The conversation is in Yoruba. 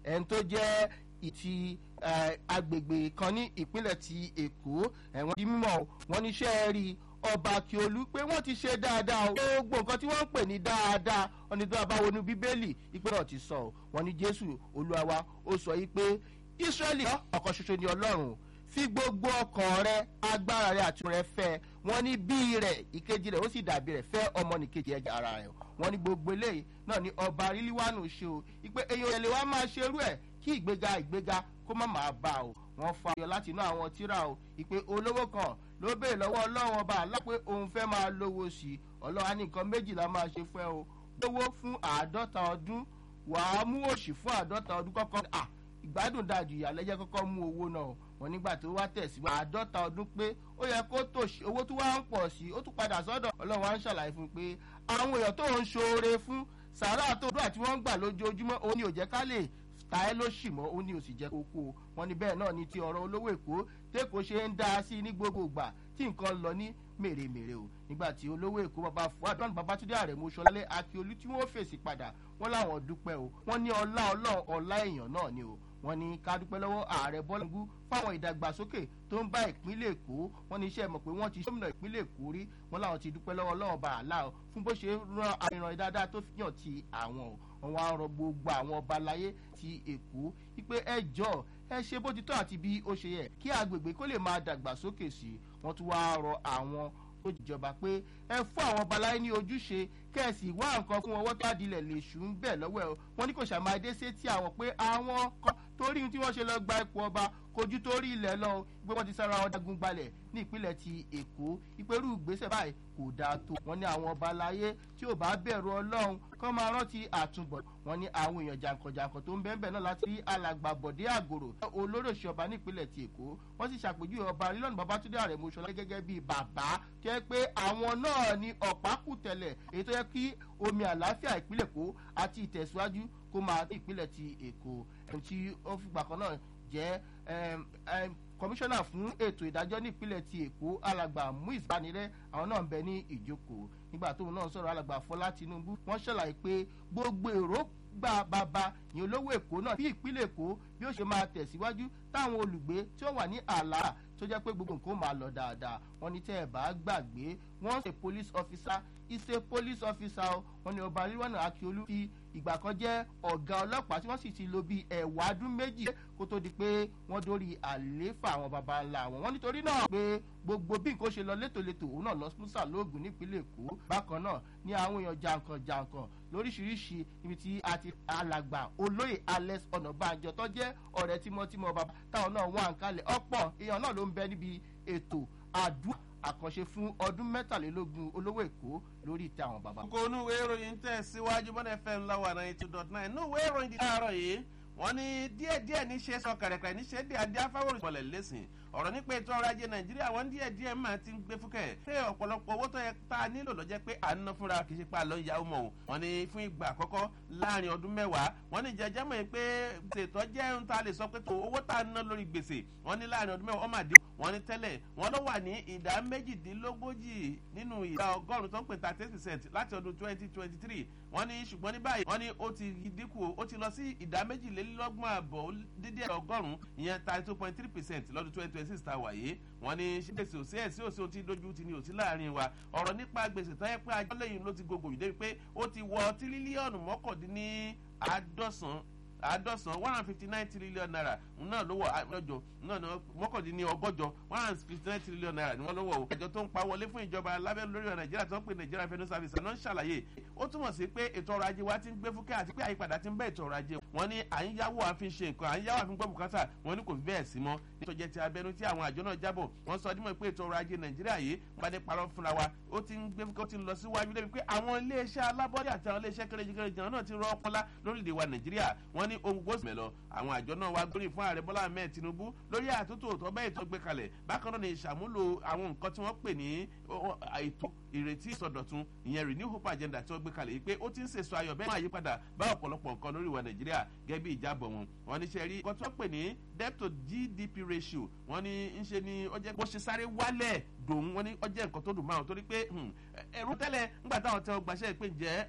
ẹni tó jẹ́ ti agbègbè kan ní ìpínlẹ̀ ti èkó ẹ̀wọ̀n di mímọ́ wọn ní iṣẹ́ rí ọba akiolu pé wọ́n ti ṣe dáadáa o gbogbo nǹkan tí wọ́n ń pè ní dáadáa wọn ni tó a bá wọnú bíbélì ìpè náà ti sọ wọn ní jésù olúwa wa ó sọ yìí pé israẹli ọkàn ṣoṣo ni ọlọ́run fi gbogbo ọkàn rẹ agbára rẹ àti rẹ fẹ wọn ní bí rẹ ìkejì rẹ ó sì dàbí rẹ fẹ ọmọnìkejì ẹja ara rẹ wọn ní gbogbo eléyìí náà ní ọba ríliwánu ṣe o ìpè èèyàn ẹlẹ wa máa ṣe irú ẹ kí ìgbéga ìgbéga kó má máa bá o wọn fa ayọ láti inú àwọn tíra o ìpè olówó kan ló béèrè lọ́wọ́ ọlọ́run ọba àlá pé òun fẹ́ máa lówó sí i ọlọ́run á ní nǹkan méjìlá máa ṣe fún ẹ o lówó fún àádọ́ta ọdún wàá mú òṣì fún àádọ́ta ọdún kọ́kọ́ à ìgbádùn dájú ìyàlẹ́jẹ́ kọ́kọ́ mú owó náà wọn nígbà tó wá tẹ̀síwá àádọ́ta ọdún pé ó yẹ kó tòṣì owó tó wá ń pọ̀ sí ó tún padà sọ́dọ̀ ọlọ́run wá ń ṣàlàyé fún un pé àwọn èèyàn tó ń ṣoore fún sàárà tó dúró àti wọ́n ń gbà lójoojúmọ́ òun ni ò jẹ́ ká lè ta ẹ́ ló ṣì mọ́ òun ni ò sì jẹ́ kókó wọn ni bẹ́ẹ̀ náà ni ti ọ̀rọ̀ olówó èkó tẹ́kọ̀ọ́ ṣe ń dá sí ní gbogbo ìgbà tí nǹkan lọ ní mèremère o nígbà tí olówó èkó bàbá fuadán babatunde àrẹ̀mú sọlálẹ̀ akíolú tí wọ́n fèsì padà wọ́n láwọn dúpẹ́ o wọ́n ní ọlá ọlọ́run ọlá èèyàn náà ni o wọ́n ní ká dúpẹ́ lọ́wọ́ ààrẹ bọ́láńgú fáwọn ìdàgbàsókè tó ń bá ìpínlẹ̀ èkó wọ́n ní iṣẹ́ mọ̀ pé wọ́n ti gómìnà ìpínlẹ̀ èkó rí wọ́n láwọn ti dúpẹ́ lọ́wọ́ ọlọ́run bá àlá o fún bó ṣe ran àìràn dáadáa tó fihàn ti àwọn o wọ́n wá rọ gbogbo àwọn ọba láyé ti èkó wípé ẹ jọ ẹ ṣe bó ti tọ́ àti bí ó ṣe yẹ kí agbègbè kó lè máa dàgbàsókè sí i wọ́n tún wá rọ àwọn tó jìjọba pé ẹ fún àwọn ọba láyé ní ojúṣe kẹ́ẹ̀sì wá nǹkan fún ọwọ́ tó àdìlẹ̀ lè ṣù ń bẹ̀ lọ́wọ́ ẹ̀ wọ́n ní kò ṣàmáadé sétí àwọn pé àwọn kan torí tí wọ́n ṣe lọ gba ipò ọba kojú torí ilẹ̀ lọ pé wọ́n ti sára wọn dagun gbalẹ̀ ní ìpínlẹ̀ ti èkó ìpẹ́rù ìgbésẹ̀ báyìí kò dáa tó wọ́n ní àwọn ọba láyé tí ò bá bẹ̀rù ọlọ́run kán máa rántí àtúbọ̀ wọ́n ní àwọn èèyàn jàǹkànjàǹkàn tó ń bẹ́ẹ̀ náà láti rí alàgbà bọ̀dé àgòrò olóròṣì ọba ní ìpínlẹ̀ ti èkó wọ́n sì ṣàpèjúwe ọba rílọ́nù babatunde àrẹ̀mú ṣọlá gẹ́gẹ́ bíi bàbá tó yẹ pé àwọn náà ní ọ̀pákùtẹ̀lẹ̀ èyí tó yẹ kí omi àlàáfíà ìpínlẹ̀ èkó àti ìtẹ̀síwájú kó máa ní ìpínlẹ̀ ti èkó ẹni tí ó fìgbà kan náà jẹ́ kọmíṣánná fún ètò ìdájọ́ ní ìpínlẹ̀ ti èkó alàgbà muiz banirẹ àwọn náà ń bẹ ní ìjókòó nígbà tóun náà sọ̀rọ̀ alàgbà fọlá tinubu wọ́n ṣàlàyé pé gbogbo èrò gba bàbá ní olówó èkó náà bí ìpínlẹ̀ èkó bí ó ṣe máa tẹ̀síwájú táwọn olùgbé tí ó wà ní àlà tó jẹ́ pé gbogbo nǹkan ó máa lọ dáadáa wọ́n ní tẹ́ ẹ̀ bá gbàgbé wọ́n ṣe police officer ìṣe police officer wọ́n ní ọba ríwọ́nà akíolú fi ìgbà kan jẹ́ ọ̀gá ọlọ́pàá tí wọ́n sì ti lo bíi ẹ̀wà ọdún méjì kó tó di pé wọ́n dórí àlééfà àwọn baba ńlá wọn. wọ́n nítorí náà pé gbogbo bí nǹkan ṣe lọ létòlétò òun náà lọ musa lóògùn nípínlẹ̀ èkó bákan náà ní àwọn èèyàn jàǹkàn jàǹkàn lóríṣiríṣi ibi tí a ti alàgbà olóyè alex ọ̀nàbànjọ tó jẹ́ ọ̀rẹ́ tímọ́tímọ́ baba táwọn náà wà ń kalẹ̀ ọ̀pọ̀ èèyàn náà ló ń bẹ níbi ètò àdúrà àkànṣe fún ọdún mẹ́tàlélógún olówó èkó lórí ìtẹ́ àwọn bàbá. kókó onú ìwé ìròyìn tẹ̀ síwájú bọ́dẹ̀ fm lọ́wọ́ ninety two dot nine inú ìwé ìròyìn di láàárọ̀ yìí wọ́n ní díẹ̀díẹ̀ ní ṣe sọ kẹ̀rẹ̀kẹ̀rẹ̀ ní ṣe dé adé afáwòrán ìpọ̀lẹ̀ lẹ́sìn ọ̀rọ̀ nípa ètò ọrọ̀ ajé nàìjíríà wọ́n díẹ̀díẹ̀ máa ti ń gbé fúkẹ́ pé ọ̀pọ̀lọpọ̀ owó tó yẹ tá a nílò lọ́jẹ́ pé à ń ná fúnra kì í ṣe pa àlọ́ ìyàwó mọ̀ o wọ́n ní fún ìgbà àkọ́kọ́ láàrin ọdún mẹ́wàá wọ́n ní jẹjẹ́ mọ̀ pé ṣètò jẹ́ ohun tá a lè sọ pé tó owó tá a ná lórí gbèsè wọ́n ní láàrin ọdún mẹ́wàá ọmọ àdé wọ́n ní tẹ́lẹ̀ wọ́n ló wà ní ìdá méjìdínlógójì nínú ìdá ọgọ́rùn-ún tó ń pè thirty percent láti ọdún twenty twenty three wọ́n ní ṣùgbọ́n ní báyìí wọ́n ní ó ti dínkù ó ti lọ sí ìdá méjìlélọ́gbọ̀n àbọ̀ dídí ọgọ́rùn-ún ìyẹn thirty two point three percent lọ́dún twenty twenty six ta wáyé wọ́n ní ṣèṣe òsì ẹ̀ sí òsì ó ti dojú ti ní òsì láàrin wa ọ̀rọ̀ nípa gbèsè tó yẹ pé ajọ́ lẹ́yìn ló ti gbogbo yìí débi pé ó ti wọ tírílíọ̀nù mọ́kàndínní àádọ́sán àádọ́sán one hundred fifty nine trillion naira náà ló wọ̀ lọ́jọ́ náà ní mọ́kàndínní ọgọ́jọ one hundred fifty nine trillion naira ni wọ́n ló wọ̀ o. àjọ tó ń pa wọlé fún ìjọba lábẹ́ lórí ọ̀rọ̀ nàìjíríà tó ń pè nàìjíríà revenue service náà ń ṣàlàyé ó túmọ̀ sí pé ètò ọrọ̀ ajé wa ti ń gbé fúkẹ́ àti pé àyípadà ti ń bẹ́ ètò ọrọ̀ ajé wọ́n ní à ń yáwó àfi ṣe nǹkan à ń yáwó àfi gbọ́ bùkátà wọ́n ní kò fi bẹ́ẹ̀ sí mọ́ nítorí jẹ́ ti abẹnú tí àwọn àjọ náà jábọ̀ wọ́n sọ dímọ̀ pé ètò ọrọ̀ ajé nàìjíríà yìí padà parọ́ fúnra wa ó ti ń gbé fúkẹ́ ó ti ń lọ síwájú débi pé àwọn iléeṣẹ́ alábọ́dé àti àwọn iléeṣẹ́ kéréjìkéréjì náà ti rọ́ ọpọlá lórílẹ̀ wa nàìjíríà wọ́n ní ohun gbósùn mẹ́lọ àwọn àjọ náà wá gbórí fún ààrẹ bọ́lá ahmed tinubu lórí àtúntò tó bẹ́ẹ̀ tó gbé kalẹ̀ bákan náà ni ìṣàmúlò àwọn nǹkan tí wọ́n pè ní ètò ìrètí ìsọdọ̀tun ìyẹn renew hope agenda tí wọ́n gbé kalẹ̀ yìí pé ó ti ń sèso ayọ̀ bẹ́ẹ̀ máa yí padà bá ọ̀pọ̀lọpọ̀ nǹkan lórí ìwà nàìjíríà gẹ́gẹ́ bí ìjábọ̀ wọn wọn ní sẹ́rí nǹkan tí wọ́n pè ní debt to gdp ratio wọ́n ní ń ṣe ni ó jẹ́ bó ṣe sáré wálẹ̀ dòun wọ́n ní ó jẹ́ nǹkan tó dùn máa torí pé ẹ̀rú tẹ́lẹ̀ ńgbà táwọn tẹ́ ọ gbàṣẹ́ pé ǹjẹ́